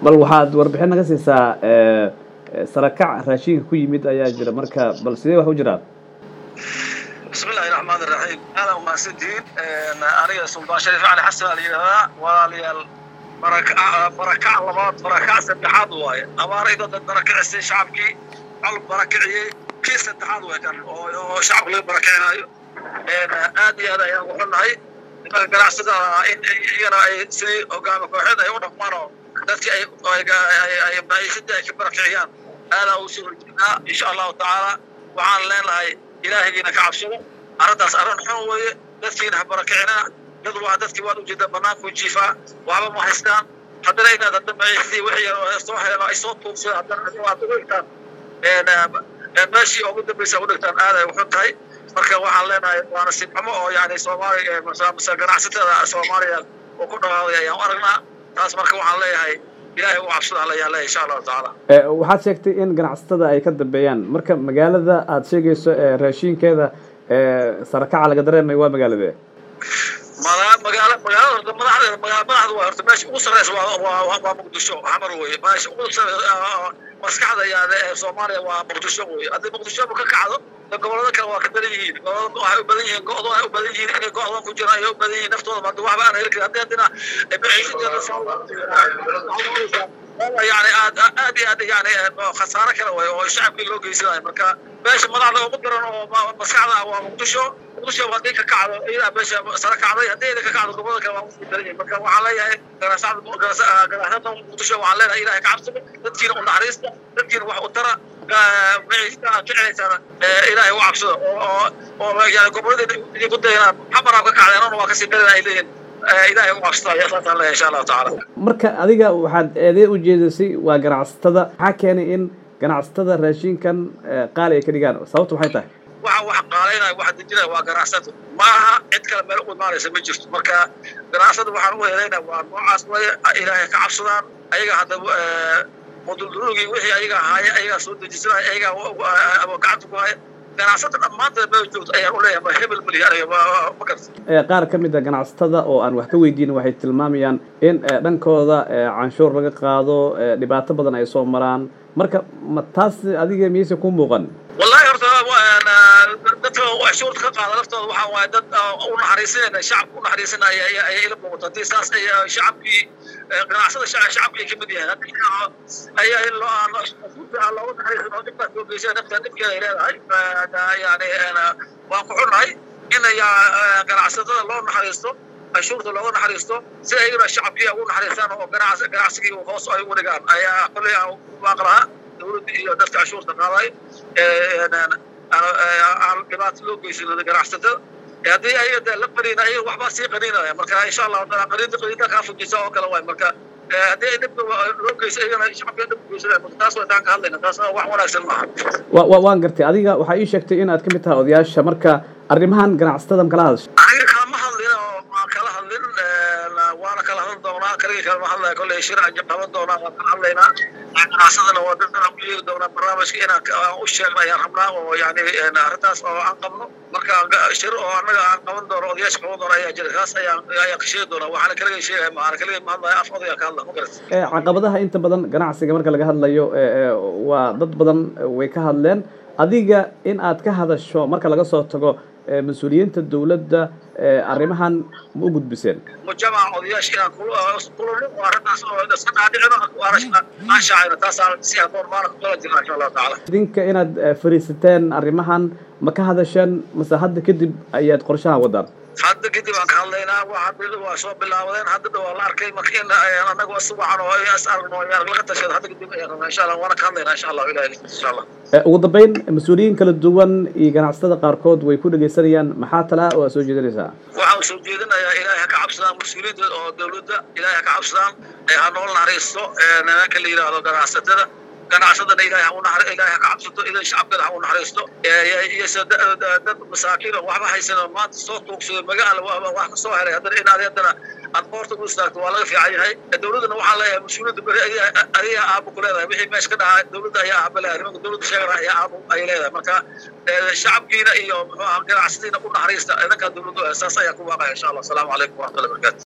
bal waxaad warbixin naga siisaa sarakac raashinka ku yimid ayaa jira marka bal sidee wax u jiraan bismi illahi raxmaan iraxiim aadan umahadsantihiin aniga suldaan shariif cali xasan aa la yidhahdaa walaalayaal barakac labaad barakac saddexaad waaye abaaraydo dad barakicisay shacabkii col barakiciyey kii saddexaad way kan oo shacabka laga barakicinayo aad iyo aad ayaan uxunnahay nimanka ganacsada in iyana ay sidii hogaami kooxeed ay u dhaqmaan oo dadkii ay maciishadii ay ka barakiciyaan aadaa ugu soo horjeednaa insha allahu tacaala waxaan leenahay ilaahigiina ka cabsado arrintaas arrin xun weeye dadkiina ha barakicinina dad waa dadkii waad ujeedaa banaanku jiifaa waxba ma haystaan haddana inaad hadda maciishadii wixii yar soo heleen ay soo tuugsadaan haddana waad ugu dhigtaan meeshii ugu dambaysa ugu dhigtaan aad ay uxun tahay marka waxaan leenahay waana sinxumo oo yani soomaaliya mase ganacsatada soomaaliya oo ku dhawaaday ayaan u aragnaa taas marka waxaan leeyahay ilaahay u cabsada ayaan leeyahay insha allahu tacaala waxaad sheegtay in ganacsatada ay ka dambeeyaan marka magaalada aad sheegayso raashinkeeda sarakaca laga dareemayo waa magaaladee magaala magaalada madaxdeeda madaxda waa horta meesha ugu sarreysa waa waa muqdisho xamar weye meesha ugu maskaxda yaade ee soomaaliya waa muqdisho weye haddii muqdisho ka kacdo gobolada kale waa ka badan yihiin gobolada waxay u badan yihiin go'do ay u badan yihiin inay go'doon ku jiraan ayay u badan yihiin naftooda hadda waxba aan heli karin haddii haddina yani aad aad iyo aad yani khasaare kale way oo shacabkii loo geysanayo marka meesha madaxda ugu daran oo maskaxda waa muqdisho muqdisho haddii ka kacdo iyadaa meesha sare kacday haddii ida ka kacdo gobolada kale waa usii daran yihin marka waxaan leeyahay ganacsada muqdisho waxaan leenahay ilahay ka cabsado dadkiina u naxariista dadkiina wax u tara maciishada aad jecelaysaan ilaahay u cabsado oo oo yani goboladii idinku dayanaan xamaraab ka kacdeen ona waa kasii daran ay leeyihin ilaahay u cabsado ayaa saasaan leeyahay insha allahu tacaala marka adiga waxaad eedee u jeedisay waa ganacsatada maxaa keenay in ganacsatada raashinkan qaali ay ka dhigaan sababtu maxay tahay waxa wax qaalaynaya waxa dejinaya waa ganacsada ma aha cid kale meel u imaanaysa ma jirto marka ganacsada waxaan u helaynaa waa noocaas weye ilaahay ka cabsadaan ayaga hadda muduldurugii wixii ayaga ahaaya ayagaa soo dejisanaya ayagaa gacanta ku haya ganacsada dhammaanteed meel joogto ayaan u leeyahay ma hebel mali aniga ma garta qaar ka mid a ganacsatada oo aan wax ka weydiin waxay tilmaamayaan in dhankooda canshuur laga qaado dhibaato badan ay soo maraan marka ma taas adiga miyayse ku muuqan wallahi horta dadka cashuurta ka qaada laftooda waxaa waaye dad u naxariisinayna shacabka u naxariisinaya ayay ila muuqato haddii saas ay shacabkii ganacsada shacabka ay kamid yahay ayaa in loo aan looga naxariisin oo dhibkaas loo geysay nafta dhibkeeda ay leedahay yani waan ku xunnahay in ganacsatada loo naxariisto cashuurta looga naxariisto si ayagana shacabkii ugu naxariistaan oo ganacsigii hoos ay ugu dhigaan ayaa kolley aan ku baaqlahaa dawladda iyo dadka cashuurta qaaday aan dhibaato loo geysan ganacsatada haddii ayaga de la qaniina ayaga waxbaa sii qaniinaya marka insha allahu taala qaniinta qaniinta kaa fujisa oo kale waay marka haddii ay dhibka loo geyso ayagana shacabka dhibka geysanaya marka taas way taan ka hadlayna taas wax wanaagsan maaha wa waan gartay adiga waxaa ii sheegtay inaad ka mid tahay odayaasha marka arrimahan ganacsatada ma kala hadasho aniga kalama hadlin oo ma kala hadlin waana kala hadli doonaa kaligii kalama hadlaya kolley shir aan qaban doonaa waan kala hadlaynaa ganacsadana waa dadaan ku yeeri doonaa barnaamijka inaan u sheegna ayaan rabnaa oo yani arrintaas oo aan qabno marka shir oo annaga aan qaban doono odayaasha qaban doona ayaa jira kaas ayaan ayaan ka sheegi doonaa waxaana kaligay sheegaya maana kaligay ma hadlaya af odayaan ka hadla ma garat caqabadaha inta badan ganacsiga marka laga hadlayo waa dad badan way ka hadleen adiga in aad ka hadasho marka laga soo tago mas-uuliyiinta dawladda arrimahan ma u gudbiseen mujamaca odayaasha inaan kulano oo arrintaas oo iska dhaadhicino aan shaacayno taasaan si haboon maana ku kala jirna insha allahu tacaala idinka inaad fariisateen arrimahan ma ka hadasheen mase hadda kadib ayaad qorshahan wadaan hadda kadib aan ka hadlaynaa waxa waa soo bilaabadeen hadda waa la arkay marka in anagu si wacan oo is aragno ayaan laga tashada hadda kadib ayaan rabnaa insha allah waana ka hadlaynaa insha allah ilahi insha allah ugu dambeyn mas-uuliyiin kala duwan iyo ganacsatada qaarkood way ku dhegaysanayaan maxaa talaa oo aad soo jeedinaysaa waxaan soo jeedinayaa ilaahay ha ka cabsadaan mas-uuliyiinta oo dawladda ilaahay ha ka cabsadaan ha nool naxariisto nimanka la yidhaahdo ganacsatada ganacsadana ilaahay ha u naxar ilaahay ha ka cabsato idan shacabkana ha u naxariisto iyose dad masaakiin oo waxba haysan maanta soo tuugsado magaala wax ka soo helay haddana inaad haddana aad boorta u istaagto waa laga fiican yahay dawladdana waxaan leeyahay mas-uuliyadda beri adiga aabo ku leedahay wixii meesha ka dhaca dawladda ayaa aaba leedahay nimanka dawladda sheegana ayaa aabo ay leedahay marka shacabkiina iyo muxuu aha ganacsadiina u naxariista idinkaa dawladdu saas ayaa ku waaqaya insha allah asalaamu calaykum waraxmatullahi barakatu